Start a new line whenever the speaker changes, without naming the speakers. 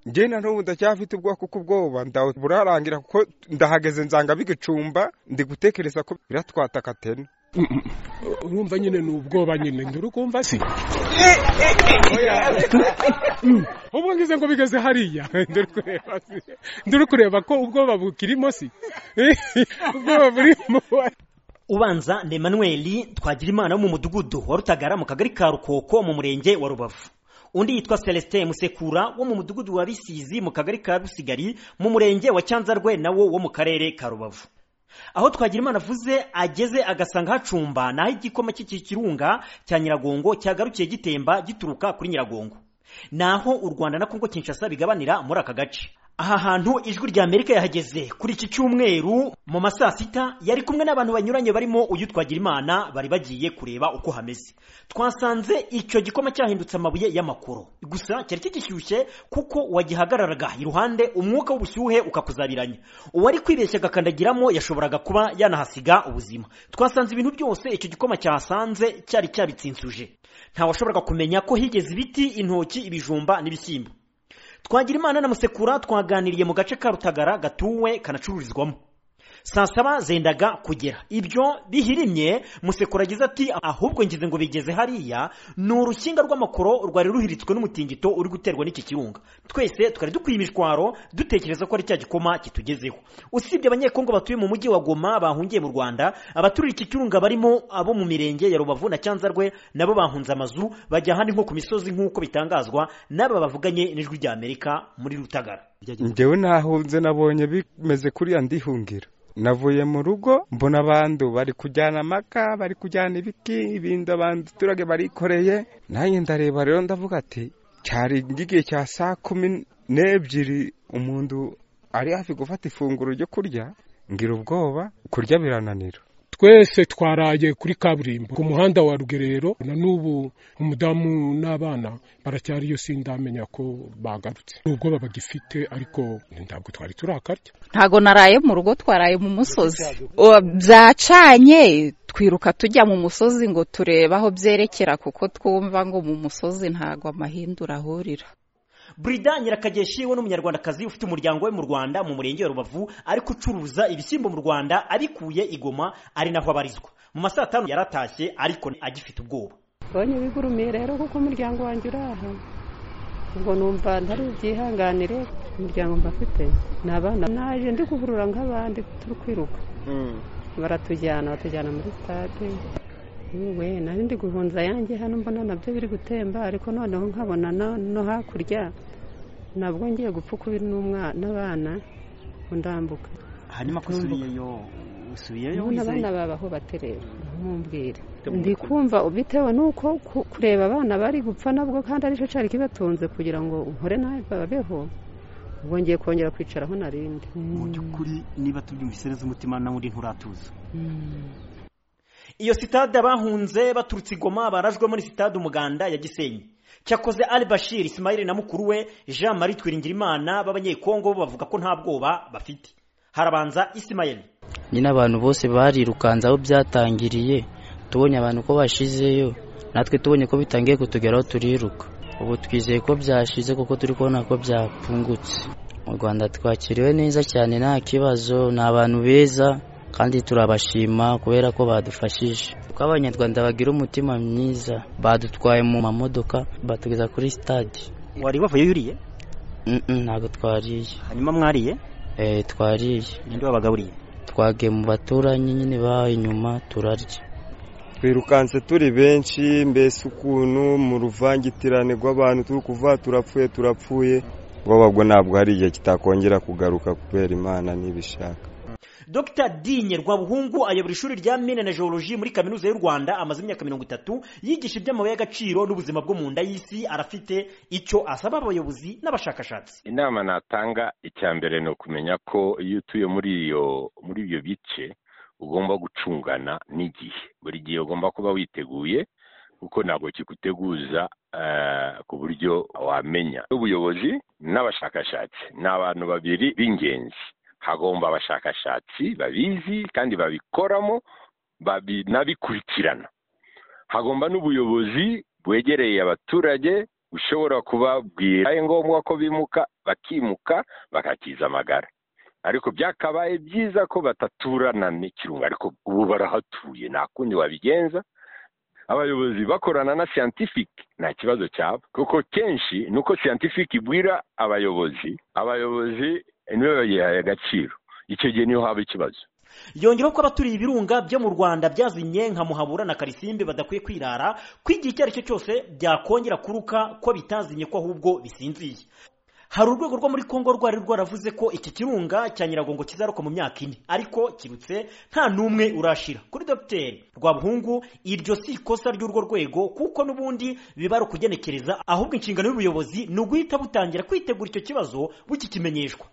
njye na n'ubu ndacyafite ubwoko bw'ubwoba ndawe burarangira kuko ndahageze nzanga bigicumba ndi gutekereza ko biratwataka tena
urumva nyine ni ubwoba nyine ndurukumva si ubu ngize ngo bigeze hariya nduri kureba ko ubwoba bukirimo si ubwoba burimo
ubanza ni Emmanuel twagira wo mu mudugudu wa rutagara mu kagari ka rukoko mu murenge wa rubavu undi yitwa celestin musekura wo mu mudugudu wa bisizi mu kagari ka rusigari mu murenge wa cyanzarwe nawo wo mu karere ka rubavu aho twagira avuze ageze agasanga hacumba naho igikoma cy'ikirunga cya nyiragongo cyagarukiye gitemba gituruka kuri nyiragongo naho u rwanda na kongo kinshasa bigabanira muri aka gace aha hantu ijwi rya amerika yahageze kuri iki cyumweru mu ma saa sita yari kumwe n'abantu banyuranye barimo uyu twagira imana bari bagiye kureba uko hameze twasanze icyo gikoma cyahindutse amabuye y'amakoro gusa cyari kigishyushye kuko wagihagararaga iruhande umwuka w'ubushyuhe ukakuzabiranya uwari kwibeshya agakandagiramo yashoboraga kuba yanahasiga ubuzima twasanze ibintu byose icyo gikoma cyahasanze cyari cyabitsinzuje ntawashoboraga kumenya ko higeze ibiti intoki ibijumba n'ibishyimbo twagira imana na musekura twaganiriye mu gace ka rutagara gatuwe kanacururizwamo saa saba zendaga kugera ibyo bihirimye musekura agize ati ahubwo ngize ngo bigeze hariya ni urukinga rw'amakoro rwari ruhiritswe n'umutingito uri guterwa n'iki kirunga twese twari dukwiye imishwaro dutekereza ko ari cya gikoma kitugezeho usibye abanyekongo batuye mu mujyi wa goma bahungiye mu rwanda abaturiye iki kirunga barimo abo mu mirenge ya rubavu na cyanzarwe nabo bahunze amazu bajya ahandi nko ku misozi nk'uko bitangazwa n'aba bavuganye n'ijwi rya amerika muri rutagara
njyewe nahunze nabonye bimeze kuriya ndihungira navuye mu rugo mbona abantu bari kujyana amaka bari kujyana ibiti ibindi abantu turage barikoreye nanjye ndareba rero ndavuga ati cyari igihe cya saa kumi n'ebyiri umuntu ari hafi gufata ifunguro ryo kurya ngira ubwoba kurya birananira
twese twaraye kuri kaburimbo ku muhanda wa rugerero na n'ubu umudamu n'abana baracyari iyo sindamenya ko bagarutse ubwoba bagifite ariko ntabwo twari turakarya
ntabwo naraye mu rugo twaraye mu musozi byacanye twiruka tujya mu musozi ngo turebe aho byerekera kuko twumva ngo mu musozi ntabwo amahindura ahurira
burida nyirakageshi we n'umunyarwandakazi ufite umuryango we mu rwanda mu murenge wa rubavu ariko ucuruza ibishyimbo mu rwanda abikuye igoma ari naho abarizwa mu masaha atanu yaratashye ariko agifite ubwoba
mbonye bigurumiye rero kuko umuryango wanjye uri aha ubwo numva ntari byihanganire umuryango mba afite ni abana naje ndi kuvurura nk'abandi turi kwiruka baratujyana batujyana muri sitade we nari ndi guhunza yanjye hano mbona nabyo biri gutemba ariko noneho nkabona no hakurya ntabwo ngiye gupfa ukubiri n'abana ndambuka
hanyuma ko usubiyeyo usubiyeyo
ubona abana babaho baterera ntumubwire ndi kumva bitewe n'uko kureba abana bari gupfa nabwo kandi aricyo cyari kibatunze kugira ngo nkore nawe babeho ubwo ngiye kongera kwicaraho narindi
mu by'ukuri niba tubyumvise neza umutima nawe undi nturatuza iyo sitade abahunze baturutse igoma barajwe muri sitade umuganda ya gisenyi cyakoze ali bashir ismail na mukuru we jean marie twiringirimana b'abanyekongo bo bavuga ko nta bwoba bafite harabanza ismail
nyine abantu bose barirukanze aho byatangiriye tubonye abantu ko bashizeyo natwe tubonye ko bitangiye kutugeraho turiruka ubu twizeye ko byashize kuko turi kubona ko byapfungutse mu rwanda twakiriwe neza cyane nta kibazo ni abantu beza kandi turabashima kubera ko badufashije kuko abanyarwanda bagira umutima mwiza badutwaye mu mamodoka batugeza kuri sitade
wari wavuye yuriye
ntabwo twariye
hanyuma mwariye
eee twariye
ninde wabagaburiye
twagiye mu baturanyi nyine bahaye inyuma turarya
twirukanse turi benshi mbese ukuntu mu ruvangitirane rw'abantu turi kuva turapfuye turapfuye ubwoba bwo ntabwo hari igihe kitakongera kugaruka kubera imana ntibishaka
dr dinye rwabuhungu ayobora ishuri rya mine na geologie muri kaminuza y'u rwanda amaze imyaka mirongo itatu yigisha iby'amabuye y'agaciro n'ubuzima bwo mu nda y'isi arafite icyo asaba abayobozi n'abashakashatsi
inama natanga icya mbere ni ukumenya ko iyo utuye muri iyo muri ibyo bice ugomba gucungana n'igihe buri gihe ugomba kuba witeguye kuko ntabwo kiguteguza ku buryo wamenya ubuyobozi n'abashakashatsi ni abantu babiri b'ingenzi hagomba abashakashatsi babizi kandi babikoramo banabikurikirana hagomba n'ubuyobozi bwegereye abaturage ushobora kubabwira ari ngombwa ko bimuka bakimuka bakakiza amagara ariko byakabaye byiza ko bataturana n'ikirunga ariko ubu barahatuye nta kundi wabigenza abayobozi bakorana na siyantifike nta kibazo cyaba kuko kenshi ni uko siyantifike ibwira abayobozi abayobozi nibo bayihaye agaciro icyo gihe niho haba ikibazo
yongeraho ko abaturiye ibirunga byo mu rwanda byazinye nka muhabura na karisimbi badakwiye kwirara ko igihe icyo ari cyo cyose byakongera kuruka ko bitazinye ko ahubwo bisinziye hari urwego rwo muri congo rwari rwaravuze ko iki kirunga cya nyiragongo kizaruka mu myaka ine ariko kirutse nta n'umwe urashira kuri dogiteri rwabuhungu iryo si ikosa ry'urwo rwego kuko n'ubundi biba ari ukugenekereza ahubwo inshingano y'ubuyobozi ni uguhita butangira kwitegura icyo kibazo bukikimenyeshwa